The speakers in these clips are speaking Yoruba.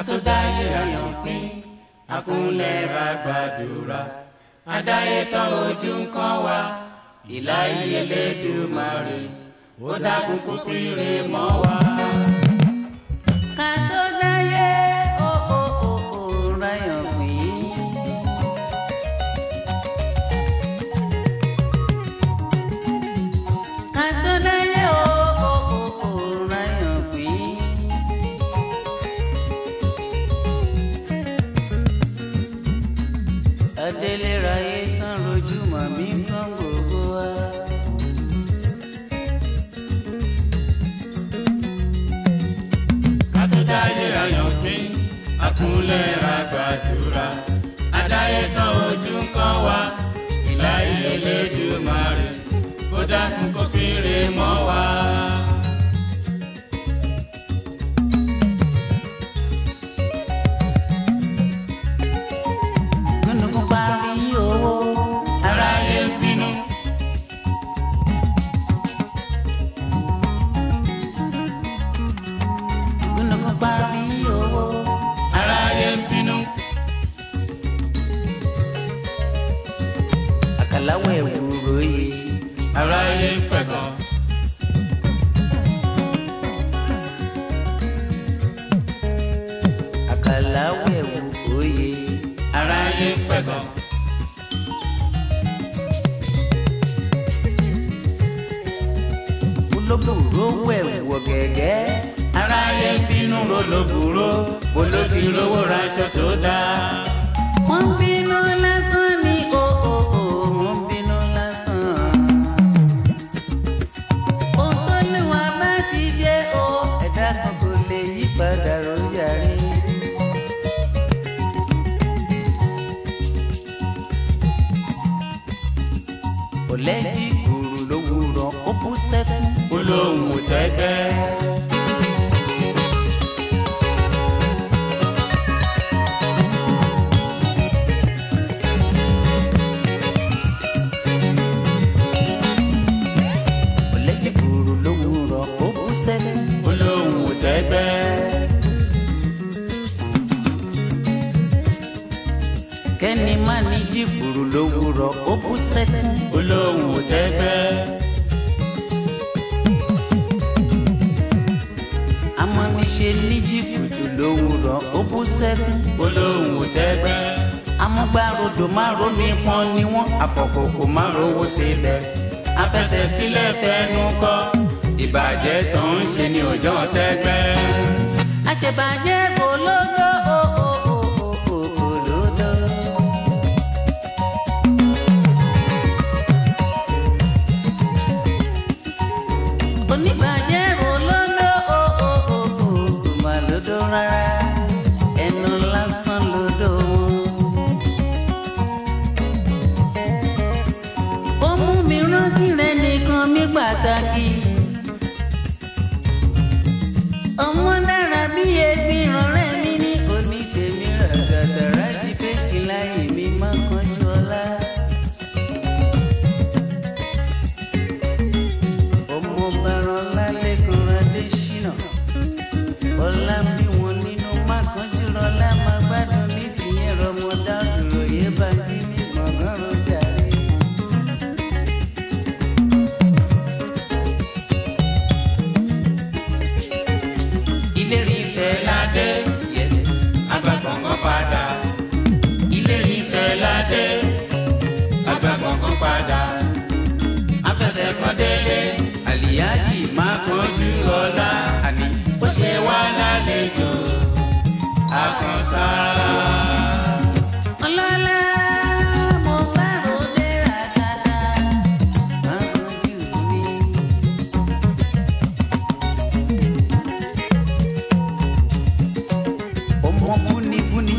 tó dáyé àyàn pín akúnlẹ̀ bá gbàdúrà adáyé tán ojú ń kàn wá ìláyé Elédùmarè ó dákun kó pínre mọ́ wa. ká tó dáyé ó ó ó ó ráyàn pín. ká tó dáyé ó ó ó ó ráyàn pín. adélé ráyé tán rojú màmí kan gbogbo wa. ká tó dáyé àyàn pín akúnlẹ̀ bá gbàdúrà adáyé tán ojú ń kàn wá ìláyé Elédùmarè ó dákun kó pínre mọ́ wa. gúnugún parí owó. aráyé ń bínú gúnugún parí owó. aráyé ń bínú àkàláwọ̀ ẹ̀wúro yìí. aráyé ń pẹ̀gàn àkàláwọ̀ ẹ̀wúro yìí. aráyé ń pẹ̀gàn olóbùrò wẹ̀wọ̀ gẹ́gẹ́. aráyé ń bínú rolóbùrò bolo ti rówó raṣọ tó dáa. wọ́n bínú lásán ní o o o wọ́n bínú lásán. ohun tó lè wá bá ti ṣe o ẹ̀dá kan kò lè yí padà rọ́jàre. kò lẹ́jì òrù lówùrọ̀ ó bú sẹ́kún. olóhùn ò tẹ́gbẹ́. kò lẹ́jì òrù lówùrọ̀ ó bú sẹ́kún. olóhùn ò tẹ́gbẹ́. kẹ́ni má ní jìbùrù lówùrọ̀ ó bú sẹ́kún. olóhùn ò tẹ́gbẹ́. amọ̀niṣe ní jìbùtù lówùrọ̀ ó bú sẹ́kún. olóhùn ò tẹ́gbẹ́. amúgbárodò má rómi pọn ni wọ́n àpọ̀kòkò má rówó sílẹ̀. afẹsẹ̀ sílẹ̀ fẹnu kọ́ ìbàjẹ́ tó ń ṣe ní ọjọ́ tẹ́gbẹ́. àṣebàjẹ́ olódó o o o o o olódó. oníbàjẹ́ olódó o o o o kò má lódó rárá ẹnu lásán lódó wọn. ó mú mi rántí rẹ nìkan mi pàtàkì ọmọ dára bí egbin rọrẹ mi ní òní tèmi ràgàdà rájí fèsì láyé mi má kánjú ọlá. ọmọ bàrán lálẹ́kùn adésínà ọlá bí wọn nínú má kánjú rọlá má gbádùn ní tìyẹn rọmọdá dúró yé bá bí ní gbọ̀ngàn rọjàre. ìlérí ìfẹ́ ládé Yes. agbágbọ̀ngàn padà. ìlérí ìfẹ́ ládé agbágbọ̀ngàn padà. afẹsẹ̀ kan délé àlìyájì má kánjú ọlá àní. ó ṣe wá lálejò àkànṣára. ọlọ́lá mo bá ròde ràkàtà má rojú mi. ọmọ búnibúni.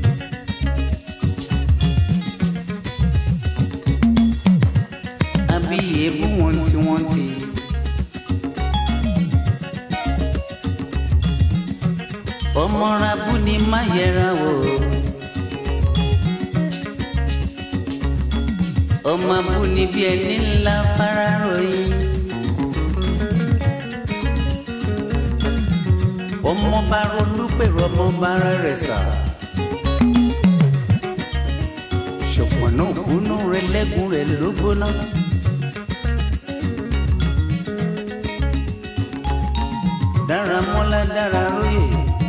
àbí èébú wọn tí wọ́n ti. ọmọ rabú ni má yẹra wò. ọmọ abú ni bí ẹni ńlá fara ròyìn. ọmọ bá rolú pèrò ọmọ bára rẹ̀ sà. ṣùgbọ́n náà kúnú rẹ̀ lẹ́gùn rẹ̀ ló gbóná. dára mọ́lá dára róye.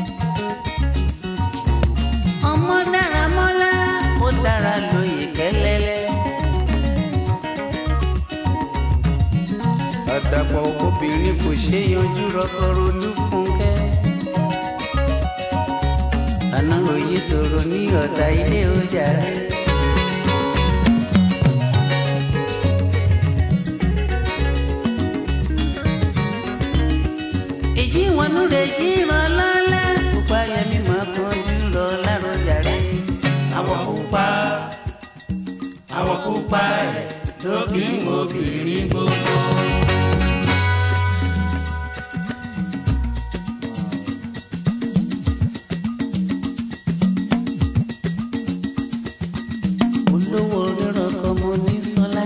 ọmọ dára mọ́lá ó dára lóye kẹ́lẹ́lẹ́. àdàpọ̀ obìnrin kò ṣe yanjú rọ́kọ̀rọ̀ olúfúnkẹ́. àná òye tòrò ní ọ̀tá ilé ọjà rẹ̀. èjì wọn nú rẹ̀ jí ràn lọ́lá. pupa yẹmi máa kanjú lọ lárọjà rẹ̀. àwọ̀ pupa àwọ̀ pupa ẹ̀ ló fi ń wo obìnrin gbogbo. olówó rírọ̀ kan mo ní sọ́lá.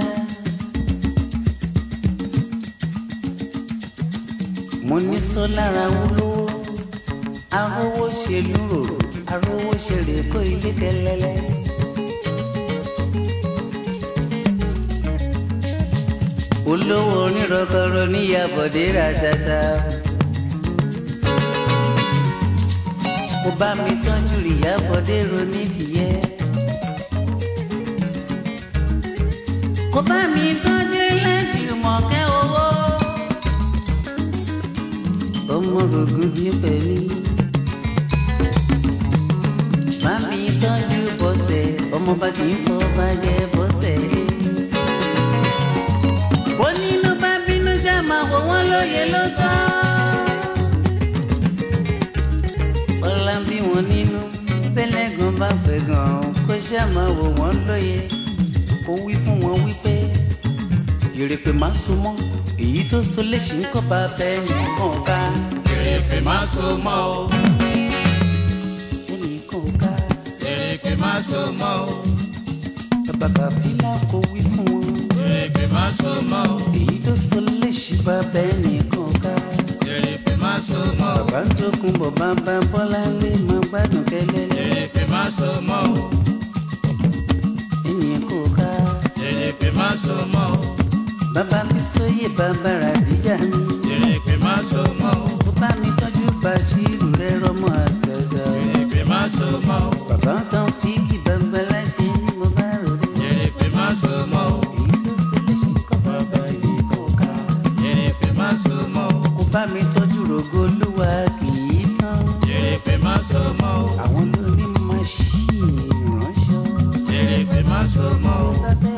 mo ní sọ́lá ra wúlò arówó ṣe lúrò arówó ṣe rèékó ilé kẹlẹ́lẹ́. olówó onírọ̀kọ̀rọ̀ níyàbọ̀dé ra tata. kò bá mi tọ́jú ìyàbọ̀dé ronú tìyẹ́. kò bá mi tọ́jú láti mọ̀kẹ́ owó. ọmọ rògùn ní pẹ̀lú. bá mi tọ́jú bọ́sẹ̀ ọmọ bá kì í fọ́ bàjẹ́ bọ́sẹ̀. bó nínú bá bínú ṣá máa wò wọ́n lóye ló tán. ọlá bí wọn nínú pẹlẹgàn bá fẹ́ gan kó ṣá máa wò wọ́n lóye ó wí fún wọn wípé yèrèpè má so mọ́ èyí tó so léṣe ń kọ́ bá bẹ́ẹ̀ nìkan ká èrèpè má so mọ́ o ẹnìkan ká èrèpè má so mọ́ o bàbá fílà kò wí fún wọn èrèpè má so mọ́ o èyí tó so léṣe bá bẹ́ẹ̀ nìkan ká èrèpè má so mọ́ o bàbá tó kún bọ̀ bàbá bọ́lá lé má gbádùn kẹ́lẹ́lẹ́ èrèpè má so mọ́ o ẹnìkan ká èrèpè má so mọ́ o bàbá mi sóyè bàbá ràbíjà mi èrèpè má so mọ́ o ó bá mi tọ́jú bàṣírù rẹ rọmọ àtẹ̀sà èrèpè má so mọ́ o bàbá tán fi kí bàbá láṣẹ ní mo bá rò dé. èrèpè má so mọ́ o èyí tó ṣe léṣe kọ́ bàbá yìí kò ká. èrèpè má so mọ́ o kó bá mi tọ́jú rògo olúwa kì í tán. èrèpè má so mọ́ o àwọn lórí máṣíìnì ránṣọ. èrèpè má so mọ́ o bàbá